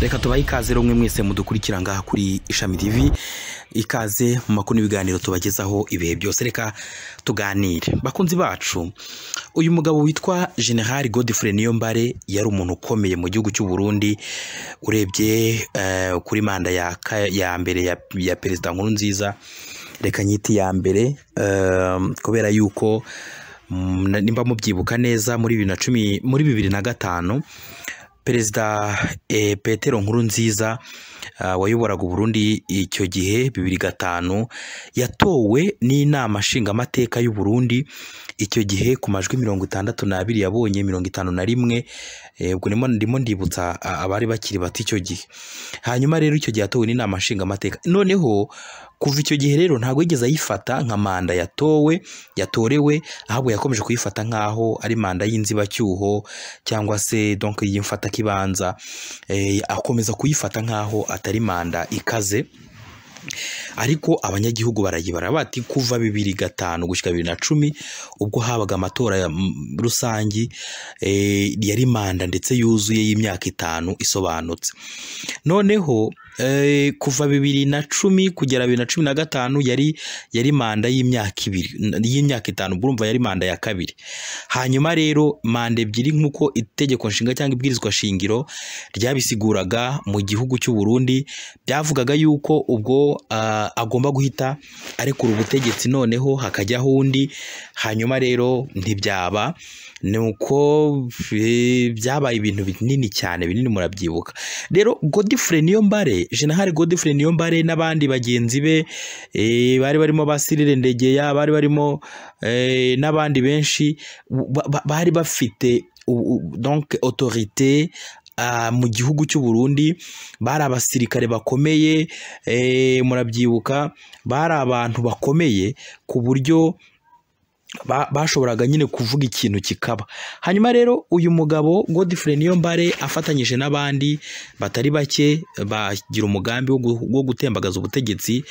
reka tubahe ikaze rumwe mwese mudukurikira ngaha kuri ishami tv ikaze mu makuru n'ibiganiro tubagezaho ibihe byose reka tuganire bakunzi bacu uyu mugabo witwa general godfrey niyombare yari umuntu ukomeye mu gihugu cy'u Burundi urebye eh, kuri manda ya, ka- ya mbere ya, ya perezida nkurunziza reka nyiti ya mbere eh, kubera yuko mm, na- nimba mubyibuka neza muri bibiri na cumi muri bibiri na gatanu perezida eh, petero nkurunziza ah, wayoboraga uburundi icyo gihe bibiri gatanu yatowe n'inama nshingamateka y'u Burundi icyo gihe ku majwi mirongo itandatu n'abiri yabonye mirongo itanu na rimwe eh, ubwo ndimo ndimo ndibutsa ah, abari bakiri bato icyo gihe hanyuma rero icyo gihe yatowe n'inama nshingamateka noneho kuva icyo gihe rero ntabwo yigeze ayifata nka manda yatowe yatorewe ahubwo yakomeje kuyifata nk'aho ari manda y'inzibacyuho cyangwa se donc yimfata kibanza eh, akomeza kuyifata nk'aho atari manda ikaze ariko abanyagihugu barayibara bati kuva bibiri gatanu gushyika bibiri na cumi ubwo habaga amatora ya- m- rusangi eh, yari manda ndetse yuzuye y'imyaka itanu isobanutse noneho eh, kuva bibiri na cumi kugera bibiri na cumi na gatanu yari yari manda y'imyaka ibiri n- y'imyaka itanu ubwo urumva yari manda ya kabiri hanyuma rero manda ebyiri nk'uko itegeko nshinga cyangwa ibwirizwa shingiro ryabisiguraga mu gihugu cy'u Burundi byavugaga yuko ubwo ah, agomba guhita arekura ubutegetsi noneho hakajyaho undi hanyuma rero ntibyaba ni uko eh, byabaye ibintu binini cyane binini murabyibuka rero Godfrey Niyombare General Godfrey Niyombare n'abandi bagenzi be eh, bari barimo Basirire Ndegeya bari barimo eh, n'abandi benshi ba- ba- bari bafite u- u- donc autorité ah, mu gihugu cy'u Burundi bari abasirikare bakomeye eh, murabyibuka bari abantu bakomeye ku buryo ba- bashoboraga nyine kuvuga ikintu kikaba hanyuma rero uyu mugabo Godfrey Niyombare afatanyije n'abandi batari bake bagira umugambi wo gu- wo gutembagaza ubutegetsi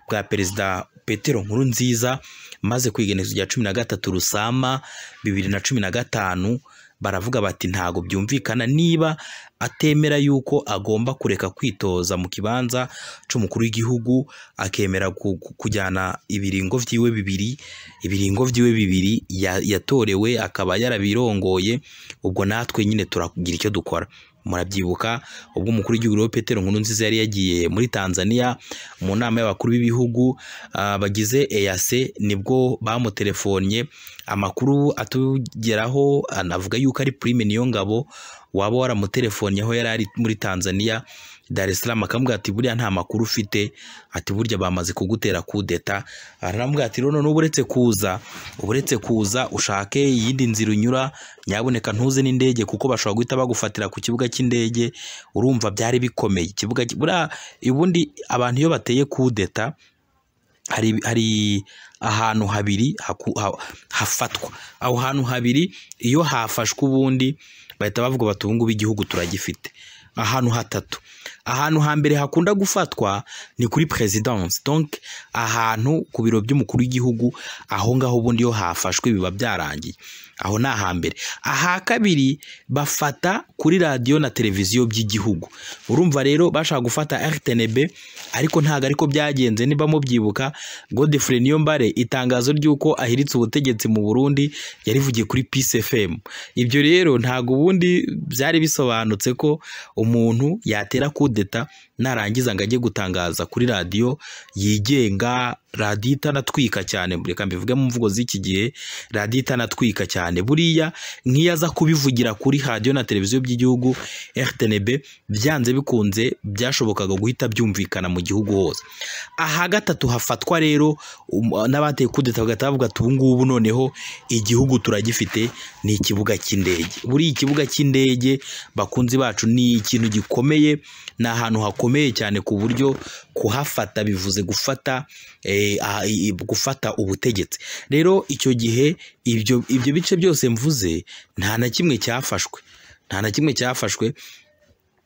bwa perezida Petero Nkurunziza maze kwigenezo rya cumi na gatatu Rusama bibiri na cumi na gatanu baravuga bati ntago byumvikana niba atemera yuko agomba kureka kwitoza mu kibanza cy'umukuru w'igihugu akemera ku- ku- kujyana ibiringo byiwe bibiri ibiringo byiwe bibiri ya- yatorewe akaba yarabirongoye ubwo natwe nyine turagira icyo dukora murabyibuka ubwo umukuru w'igihugu rero Petero Nkurunziza yari yagiye muri Tanzania mu nama y'abakuru b'ibihugu ah, bagize EAC nibwo bamutelefonye amakuru atugeraho anavuga yuko ari Prime Niyongabo waba waramutelefonye aho yari ari muri Tanzania Dar es Salaam akamubwira ati buriya nta makuru ufite ati burya bamaze kugutera kudeta aramubwira ati rero n'ubu uretse kuza ubu uretse kuza ushake iyindi nzira unyura nyaboneka ntuze n'indege kuko bashobora guhita bagufatira ku kibuga cy'indege urumva byari bikomeye ikibuga ki- buriya ubundi abantu iyo bateye kudeta hari hari ahantu habiri haku- ha- hafatwa aho hantu habiri iyo hafashwe ubundi bahita bavuga bati ubu ngubu igihugu turagifite ahantu hatatu ahantu hambere hakunda gufatwa ni kuri perezidansi donc ahantu ku biro by'umukuru w'igihugu aho ngaho ubundi iyo hafashwe biba byarangiye aho ni ahambere aha kabiri bafata kuri radiyo na televiziyo by'igihugu urumva rero bashaka gufata rtnb ariko ntabwo ariko byagenze niba mubyibuka godefrey niyombare itangazo ry'uko ahiritse ubutegetsi mu burundi yarivugiye kuri peace fm ibyo rero ntabwo ubundi byari bisobanutse ko umuntu yatera kudeta narangiza ngo ajye gutangaza kuri radiyo yigenga radiyo itanatwika cyane reka mbivuge mu mvugo z'iki gihe radiyo itanatwika cyane buriya nk'iyo aza kubivugira kuri radiyo na televiziyo by'igihugu rtnb byanze bikunze byashobokaga guhita byumvikana mu gihugu hose aha gatatu hafatwa rero um, n'abateye kudeta bagahita bavuga ati ubu ngubu noneho igihugu turagifite ni ikibuga cy'indege buriya ikibuga cy'indege bakunzi bacu ni ikintu gikomeye ni ahantu hakomeye cyane ku buryo kuhafata bivuze gufata eh, ah, i- i- gufata ubutegetsi rero icyo gihe ibyo ibyo bice byose mvuze nta na kimwe cyafashwe nta na kimwe cyafashwe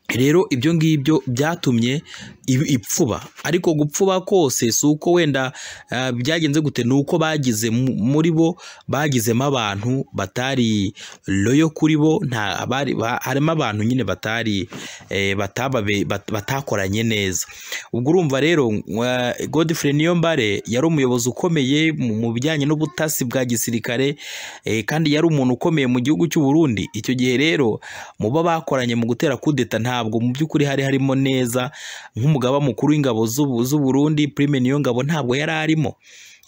rero ibyo ngibyo byatumye ibi- ipfuba ariko gupfuba kose si uko wenda ah, byagenze gute ni uko bagize mu- muri bo bagizemo abantu batari loyo kuri bo nta bari ba- harimo abantu nyine batari eh, batababe- bat- batakoranye neza ubwo urumva rero eh, Godfrey Niyombare yari umuyobozi ukomeye mu mu bijyanye n'ubutasi bwa gisirikare eh, kandi yari umuntu ukomeye mu gihugu cy'u Burundi icyo gihe rero mu bo bakoranye mu gutera kudeta ntabwo mu by'ukuri hari harimo neza nk'umugaba mukuru w'ingabo z'u- z'u Burundi Prime Niyongabo ntabwo yari arimo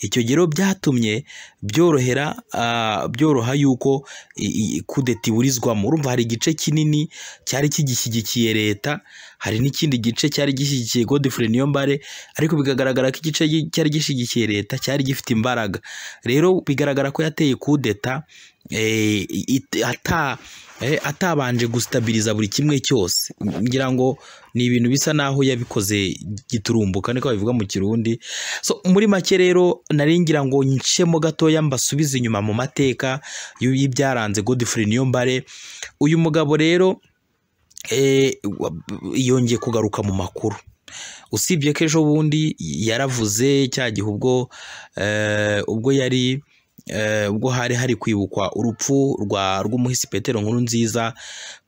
icyo gihe rero byatumye byorohera ah, byoroha yuko i- i- kudeta iburizwamo urumva hari igice kinini cyari kigishyigikiye leta hari n'ikindi gice cyari gishyigikiye Godfrey Niyombare ariko bigaragara ko igice gi- cyari gishyigikiye leta cyari gifite imbaraga rero bigaragara ko yateye kudeta eh, it- ata eh, atabanje gustabiriza buri kimwe cyose ngira ngo ni ibintu bisa naho yabikoze giturumbuka niko babivuga mu kirundi so muri make rero nari ngira ngo ncemo gatoya mbasubize inyuma mu mateka y'u- y'ibyaranze Godfrey Niyombare uyu mugabo rero eh, wa- yongeye kugaruka mu makuru usibye ko ejo bundi yaravuze cya gihe ubwo eh, ubwo yari eh, ubwo hari hari kwibukwa urupfu rwa rw'umuhisi Petero nkuru nziza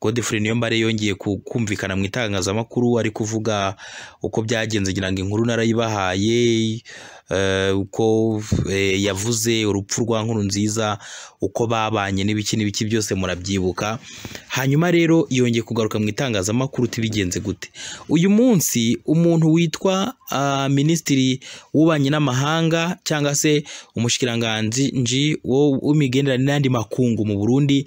Godfrey Niyombare yongeye ku- kumvikana mu itangazamakuru ari kuvuga uko byagenze ngira ngo inkuru narayibahaye eh, uko eh, yavuze urupfu rwa nkuru nziza uko babanye n'ibiki n'ibiki byose murabyibuka hanyuma rero yongeye kugaruka mu itangazamakuru uti bigenze gute uyu munsi umuntu witwa ah, minisitiri w'ububanyi n'amahanga cyangwa se umushikiranganji nji wo- w'imigenderanire n'andi makungu mu Burundi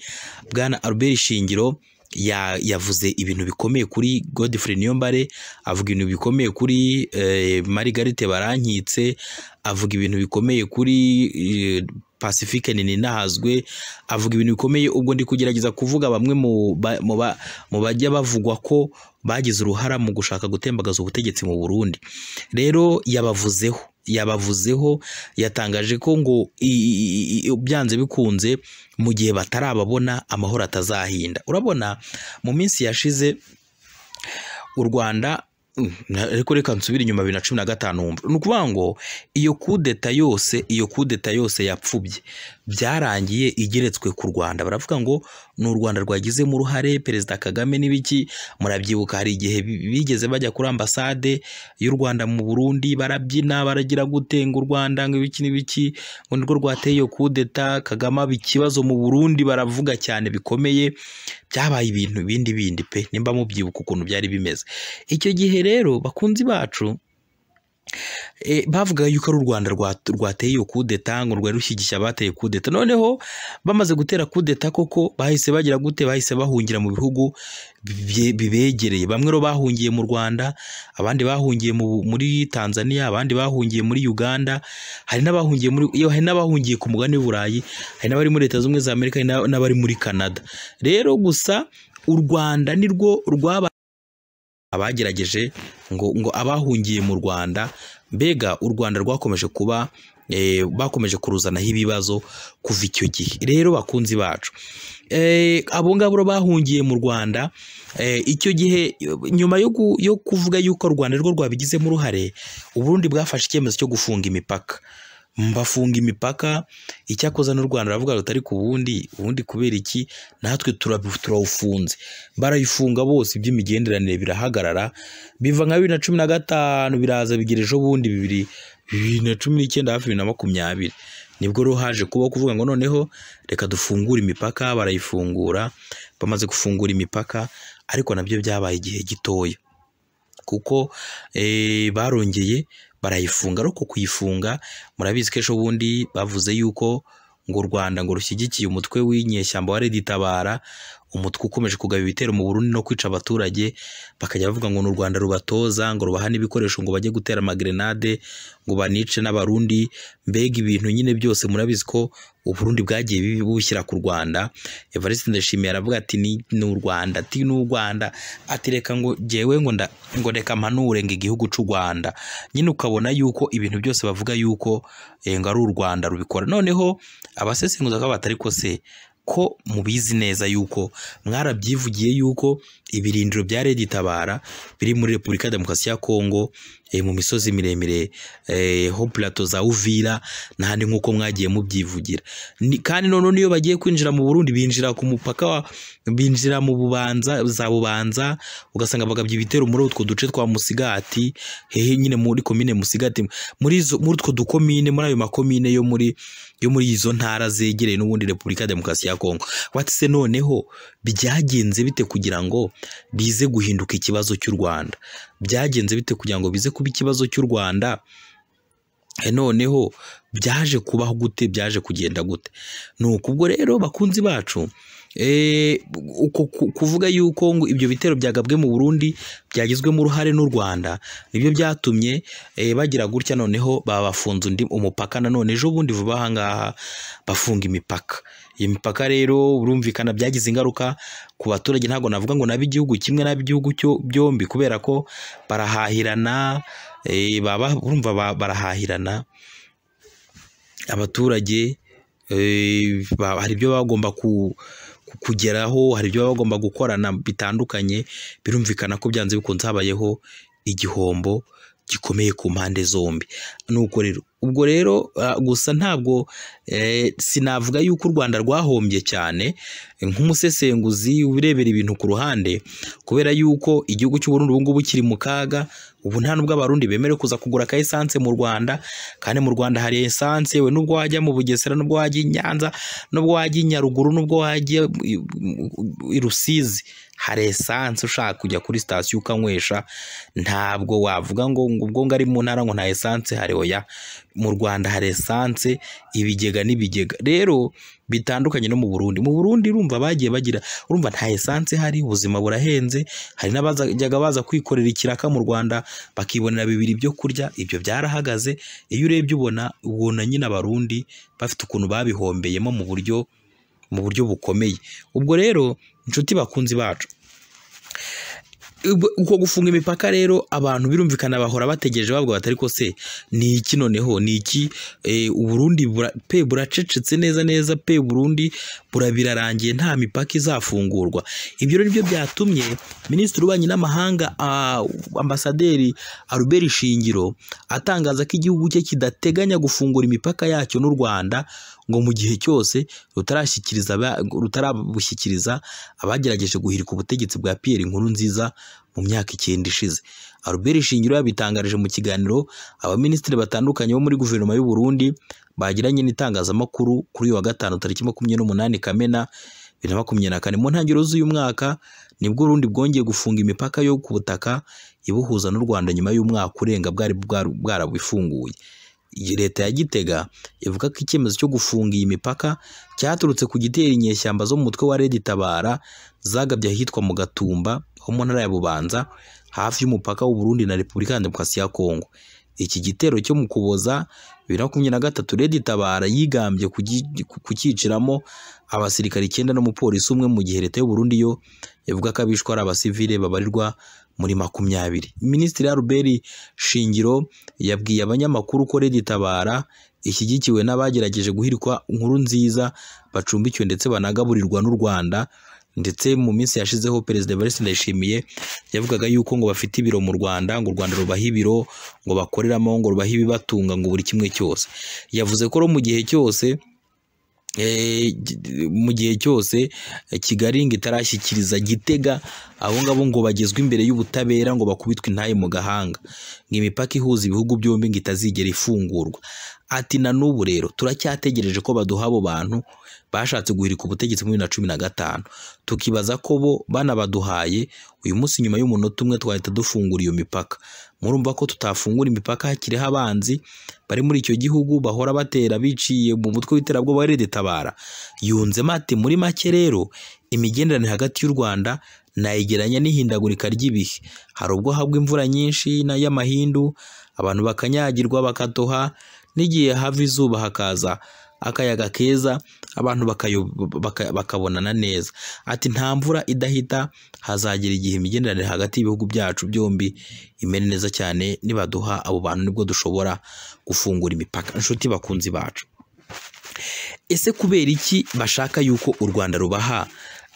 bwana Albert Shingiro ya- yavuze ibintu bikomeye kuri Godfrey Niyombare avuga ibintu bikomeye kuri eh, Margarite Barankitse avuga ibintu bikomeye kuri eh, Pacifique Ninahazwe avuga ibintu bikomeye ubwo ndi kugerageza kuvuga bamwe mu ba- mu ba- mu bajya bavugwa ko bagize uruhara mu gushaka gutembagaza ubutegetsi mu Burundi rero yabavuzeho yabavuzeho yatangaje ko ngo i- i- i- byanze bikunze mu gihe batarababona amahoro atazahinda urabona mu minsi yashize u Rwanda mm, na- ariko reka nsubire inyuma bibiri na cumi na gatanu wumva ni ukuvuga ngo iyo kudeta yose iyo kudeta yose yapfubye byarangiye igeretswe ku Rwanda baravuga ngo ni u Rwanda rwagizemo uruhare Perezida Kagame n'ibiki murabyibuka hari igihe bi- bigeze bajya kuri ambasade y'u Rwanda mu Burundi barabyina baragira gutenga u Rwanda ngo ibiki n'ibiki ngo nirwo rwateye iyo kudeta Kagame aba ikibazo mu Burundi baravuga cyane bikomeye byabaye ibintu bindi bindi pe nimba mubyibuka ukuntu byari bimeze icyo gihe rero bakunzi bacu e, bavuga yuko ari u Rwanda rwa- rwateye iyo kudeta ngo rwari rushyigikiye abateye kudeta noneho bamaze gutera kudeta koko bahise bagira gute bahise bahungira mu bihugu bibye- bibegereye bamwe ro bahungiye mu Rwanda abandi bahungiye mu- muri Tanzania abandi bahungiye muri Uganda hari n'abahungiye muri iyo hari n'abahungiye ku mugabane w'i Burayi hari n'abari muri Leta Zunze Ubumwe za Amerika hari n'a- n'abari muri Canada rero gusa u Rwanda nirwo rwaba abagerageje ngo ngo abahungiye mu Rwanda mbega u Rwanda rwakomeje kuba eh, bakomeje kuruzanaho ibibazo kuva icyo gihe rero bakunzi bacu eh, abo ngabo rero bahungiye mu Rwanda eh, icyo gihe nyuma yo, gu, yo kuvuga yuko u Rwanda rwo rwabigizemo uruhare u Burundi bwafashe icyemezo cyo gufunga imipaka bafunga imipaka icyakoza n'u Rwanda baravuga rutari ku bundi ubundi kubera iki natwe turabu- turawufunze barayifunga bose iby'imigenderanire birahagarara biva nka bibiri na cumi na gatanu biraza bigira ejo bundi bibiri bibiri na cumi n'icyenda hafi bibiri na makumyabiri nibwo rero haje kuba kuvuga ngo noneho reka dufungure imipaka barayifungura bamaze gufungura imipaka ariko nabyo byabaye igihe gitoya kuko eh, barongeye barayifunga ariko kuyifunga murabizi ko ejo bundi bavuze yuko ngo u Rwanda ngo rushyigikiye umutwe w'inyeshyamba wa Red Tabara umutwe ukomeje kugaba ibitero mu Burundi no kwica abaturage bakajya bavuga ngo n'u Rwanda rubatoza ngo rubahane ibikoresho ngo bajye gutera amagrenade ngo banice n'abarundi mbega ibintu nyine byose murabizi ko u Burundi bwagiye bibi bushyira ku Rwanda Evariste Ndashimiye aravuga ati ni ni u Rwanda ati ni u Rwanda ati reka ngo jyewe ngo nda ngo reka mpanure ngo igihugu cy'u Rwanda nyine ukabona yuko ibintu byose bavuga yuko eh, ngo ari u Rwanda rubikora noneho abasesenguza ko batari ko se ko mubizi neza yuko mwarabyivugiye yuko ibirindiro bya Redi Tabara biri muri Repubulika ya Demokarasi ya Kongo eh, mu misozi miremire eh, ho plateau za Uvira n'ahandi nk'uko mwagiye mubyivugira Ni- kandi noneho niyo bagiye kwinjira mu Burundi binjira ku mupaka wa binjira mu bubanza za bubanza ugasanga bagabye ibitero muri utwo duce twa Musigati hehe nyine muri komine Musigati muri izo muri utwo dukomine muri ayo makomine yo muri yo muri izo ntara zegereye n'ubundi Repubulika ya Demokarasi ya Kongo watse noneho byagenze bite kugira ngo bize guhinduka ikibazo cy'u Rwanda byagenze bite kugira ngo bize kuba ikibazo cy'u Rwanda E, noneho byaje kubaho gute byaje kugenda gute ni ukubwo rero bakunzi bacu e, uko ku- kuvuga yuko ngo ibyo bitero byagabwe mu Burundi byagizwemo uruhare n'u Rwanda nibyo byatumye e, bagira gutya noneho babafunze undi umupaka nanone ejo bundi vuba aha ngaha bafunga imipaka iyi mipaka rero burumvikana byagize ingaruka ku baturage ntabwo navuga ngo n'ab'igihugu kimwe n'ab'igihugu cyo- byombi kubera ko barahahirana eh, baba urumva ba- barahahirana abaturage eh, ba- hari ibyo bagomba ku ku- kugeraho hari ibyo bagomba gukorana bitandukanye birumvikana ko byanze bikunze habayeho igihombo gikomeye ku mpande zombi nuko rero ubwo rero ah, gusa ntabwo eh, sinavuga yuko u Rwanda rwahombye cyane nk'umusesenguzi urebera ibintu ku ruhande kubera yuko igihugu cy'u Burundi ubu ngubu kiri mu kaga ubu nta nubwo abarundi bemerewe kuza kugura ka esanse mu Rwanda kandi mu Rwanda hari esanse we nubwo wajya mu Bugesera nubwo wajya i Nyanza nubwo wajya i Nyaruguru nubwo wajya i i Rusizi hari esanse ushaka kujya kuri sitasiyo ukanywesha ntabwo wavuga ngo ngo ubwo ngari mu ntara ngo nta esanse hari oya mu Rwanda hari esanse ibigega n'ibigega rero bitandukanye no mu Burundi mu Burundi urumva bagiye bagira urumva nta esanse hari ubuzima burahenze hari n'abajyaga baza kwikorera ikiraka mu Rwanda bakibonera bibiri byo kurya ibyo byarahagaze iyo urebye ubona ubona nyine abarundi bafite ukuntu babihombeyemo mu buryo mu buryo bukomeye ubwo rero inshuti bakunzi bacu Ubwo- uko gufunga imipaka rero abantu birumvikana bahora bategereje bavuga batari ko se ni iki noneho ni iki Eh, uburundi bura- pe buracecetse neza neza pe burundi bura- birarangiye nta mipaka izafungurwa ibyo rero nibyo byatumye minisitiri w'ububanyi n'amahanga ah, ambasaderi Albert Shingiro atangaza ko igihugu cye kidateganya gufungura imipaka yacyo n'u Rwanda ngo mu gihe cyose rutarashyikiriza aba- rutarabushyikiriza abagerageje guhirika ubutegetsi bwa Pierre Nkurunziza mu myaka icyenda ishize Albert Shingiro yabitangarije mu kiganiro abaminisitiri batandukanye bo muri guverinoma y'u Burundi bagiranye n'itangazamakuru kuri uyu wa gatanu tariki makumyabiri n'umunani Kamena bibiri na makumyabiri na kane mu ntangiriro z'uyu mwaka nibwo Urundi bwongeye gufunga imipaka yo ku butaka ibuhuza n'u Rwanda nyuma y'umwaka urenga bwari bwaru- bwarabifunguye iyi leta ya Gitega ivuga ko icyemezo cyo gufunga iyi mipaka cyaturutse ku gitera inyeshyamba zo mu mutwe wa Red Tabara zagabye ahitwa mu Gatumba ho mu ntara ya Bubanza hafi y'umupaka w'u Burundi na Repubulika ya Demokarasi ya Kongo iki gitero cyo mu Kuboza bibiri na makumyabiri na gatatu Red Tabara yigambye kugi- kukiciramo abasirikare icyenda n'umupolisi umwe mu gihe leta y'u Burundi yo ivuga ko abishwe ari abasivile babarirwa muri makumyabiri Minisitiri Albert Shingiro yabwiye abanyamakuru ko Red Tabara ishyigikiwe n'abagerageje guhirikwa inkuru nziza bacumbikiwe ndetse banagaburirwa n'u Rwanda ndetse mu minsi yashizeho Perezida Evariste Ndayishimiye yavugaga yuko ngo bafite ibiro mu Rwanda ngo u Rwanda rubaha ibiro ngo bakoreramo ngo rubahe ibibatunga ngo buri kimwe cyose yavuze ko ro mu gihe cyose eh, gi- mu gihe cyose eh, Kigali ngo itarashyikiriza Gitega abo ngabo ngo bagezwe imbere y'ubutabera ngo bakubitwe intaye mu gahanga ngo imipaka ihuza ibihugu byombi ngo itazigera ifungurwa ati na n'ubu rero turacyategereje ko baduha abo bantu bashatse guhirika ubutegetsi muri bibiri na cumi na gatanu tukibaza ko bo banabaduhaye uyu munsi nyuma y'umunota umwe twahita dufungura iyo mipaka murumva ko tutafungura imipaka hakiriho abanzi bari muri icyo gihugu bahora batera biciye mu mutwe w'iterabwoba wa Tabara yunzemo ati muri make rero imigenderanire hagati y'u Rwanda nayigeranya n'ihindagurika ry'ibihe hari ubwo hagwa imvura nyinshi na y'amahindu abantu bakanyagirwa bakatoha n'igihe hava izuba hakaza akayaga keza abantu bakayo- baka- bakabonana neza ati nta mvura idahita hazagera igihe imigenderanire hagati y'ibihugu byacu byombi imere neza cyane nibaduha abo bantu nibwo dushobora gufungura imipaka inshuti bakunzi bacu ese kubera iki bashaka yuko u rwanda rubaha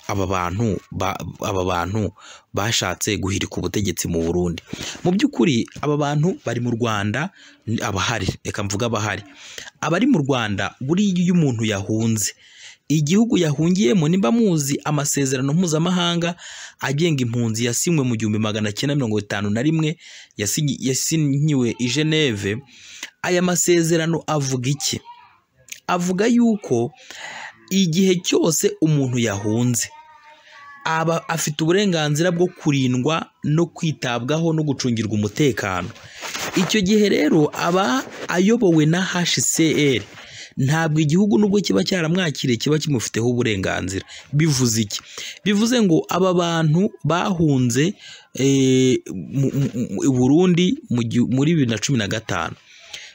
aba bantu ba- aba bantu bashatse guhirika ubutegetsi mu burundi mu by'ukuri aba bantu bari mu rwanda ni abahari reka mvuge abahari abari mu rwanda buriya iyo umuntu yahunze igihugu yahungiyemo nimba muzi amasezerano mpuzamahanga agenga impunzi yasinywe mu gihumbi magana cyenda mirongo itanu na rimwe yasinyi- yasinyiwe i geneve aya masezerano avuga iki avuga yuko igihe cyose umuntu yahunze aba afite uburenganzira bwo kurindwa no kwitabwaho no gucungirwa umutekano icyo gihe rero aba ayobowe na HCR ntabwo igihugu nubwo kiba cyaramwakiriye kiba kimufiteho uburenganzira bivuze iki bivuze ngo aba bantu bahunze eh, mu- mu- mu- i Burundi mu gihu- muri bibiri na cumi na gatanu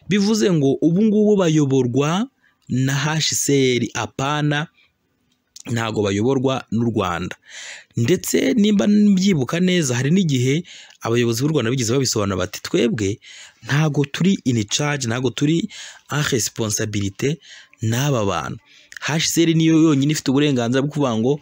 bivuze ngo ubu ngubu bayoborwa na HCR apana ntago bayoborwa n'u Rwanda ndetse nimba mbyibuka neza hari n'igihe abayobozi b'u Rwanda bigeze babisobanura bati twebwe ntago turi in charge ntago turi en responsabilité n'aba bantu HCR niyo yonyine ifite uburenganzira bwo kuvuga ngo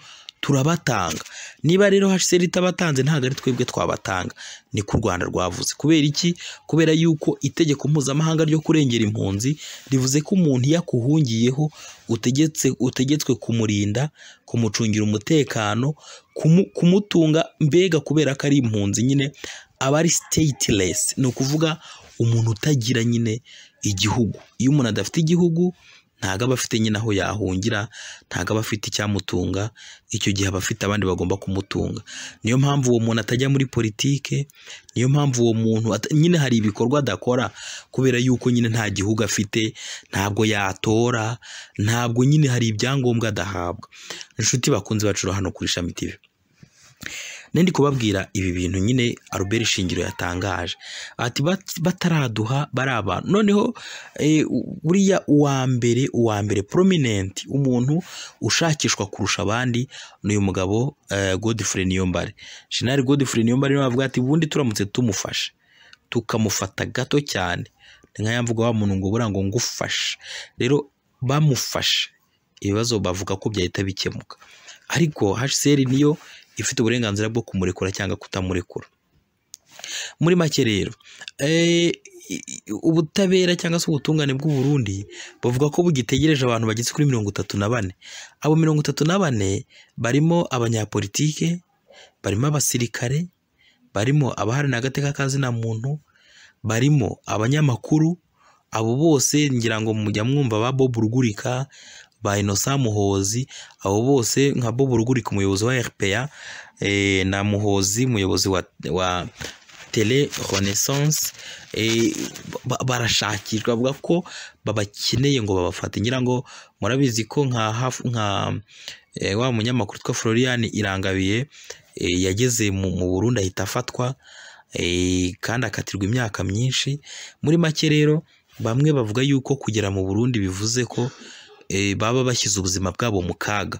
turabatanga niba rero HCR itabatanze ntago ari twebwe twabatanga ni ku Rwanda rwavuze kubera iki kubera yuko itegeko mpuzamahanga ryo kurengera impunzi rivuze ko umuntu iyo akuhungiyeho utegetse utegetswe kumurinda kumucungira umutekano kumu- kumutunga mbega kubera ko ari impunzi nyine aba ari stateless ni ukuvuga umuntu utagira nyine igihugu iyo umuntu adafite igihugu ntago aba afite nyine aho yahungira ntago aba afite icyamutunga icyo gihe aba afite abandi bagomba kumutunga niyo mpamvu uwo muntu atajya muri politike niyo mpamvu uwo muntu ata- nyine hari ibikorwa adakora kubera yuko nyine nta gihugu afite ntabwo yatora ntabwo nyine hari ibyangombwa adahabwa inshuti bakunzi bacu ro hano kuri Shami TV nandi kubabwira ibi bintu nyine Albert Shingiro yatangaje ati bat- bataraduha bari abantu noneho eh, buriya uwa mbere uwa mbere prominent umuntu ushakishwa kurusha abandi ni uyu mugabo eh, Godfrey Niyombare General Godfrey Niyombare niwe wavuga ati ubundi turamutse tumufashe tukamufata gato cyane ni nka yamvuga wa muntu ngo buriya ngo ngufashe rero bamufashe ibibazo bavuga ko byahita bikemuka ariko HCR niyo ifite uburenganzira bwo kumurekura cyangwa kutamurekura muri make rero eh, i- i- ubutabera cyangwa se ubutungane bw'u Burundi bavuga ko bugitegereje abantu bageze kuri mirongo itatu na bane abo mirongo itatu na bane barimo abanyapolitike barimo abasirikare barimo abaharanira agateka k'azina muntu barimo abanyamakuru abo bose ngira ngo mujya mwumva ba Bob Rugurika ba Innocent Muhozi abo bose nka Bob Rugurika umuyobozi wa RPA eh, na Muhozi umuyobozi wa, wa Tele Renaissance eh, ba- barashakishwa bavuga ko babakeneye ngo babafate ngira ngo murabizi ko nka hafu- nka eh, wa munyamakuru twa Florian Irangabiye eh, yageze mu mu Burundi ahita afatwa eh, kandi akatirwa imyaka myinshi muri make rero bamwe bavuga yuko kugera mu Burundi bivuze ko eh, baba bashyize ubuzima bwabo mu kaga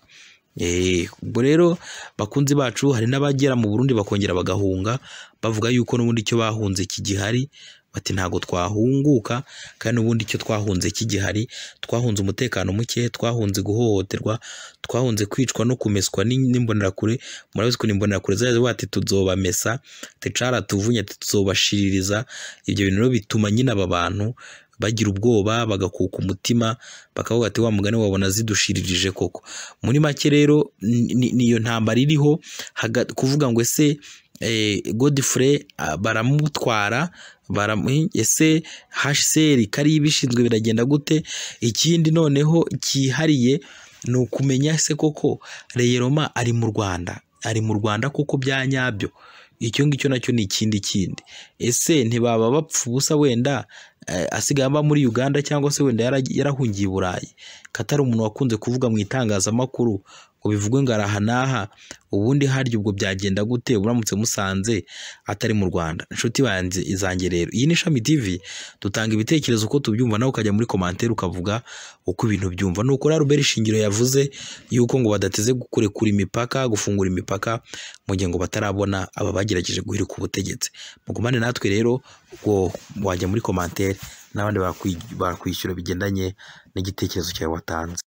Eh, ubwo rero bakunzi bacu hari n'abagera mu Burundi bakongera bagahunga bavuga yuko n'ubundi icyo bahunze kigihari bati ntago twahunguka kandi n'ubundi icyo twahunze kigihari twahunze umutekano muke twahunze guhohoterwa twahunze kwicwa no kumeswa n'in- n'imbonerakure murabizi ko n'imbonerakure zaje bati tuzobamesa ticara tuvunye tuzobashiririza ibyo bintu rero bituma nyine aba bantu bagira ubwoba bagakuka umutima bakavuga ati wa mugani wabona zidushiririje koko muri make rero ni- ni- niyo ntambara iriho haga- kuvuga ngo ese eh, Godfrey ah, baramutwara baramu- ese HCR kariya ibishinzwe biragenda gute ikindi noneho cyihariye ni ukumenya se koko Reyeroma ari mu Rwanda ari mu Rwanda kuko bya nyabyo icyo ngicyo nacyo ni ikindi kindi ese ntibaba bapfa ubusa wenda eh, asigaye aba muri Uganda cyangwa se wenda yara- yarahungiye i Burayi katari umuntu wakunze kuvuga mu itangazamakuru ngo bivugwe ngo araha n'aha ubundi harya ubwo byagenda gute uramutse musanze atari mu Rwanda inshuti banjye izanjye rero iyi ni Shami TV dutanga ibitekerezo uko tubyumva nawe ukajya muri commentaire ukavuga uko ibintu byumva nuko rero Albert Shingiro yavuze yuko ngo badateze kurekura imipaka gufungura imipaka mu gihe ngo batarabona aba bagerageje guhirika ubutegetsi mugumane natwe rero ubwo wajya muri commentaire n'abandi bakwi- bakwishyura bigendanye n'igitekerezo cyawe watanze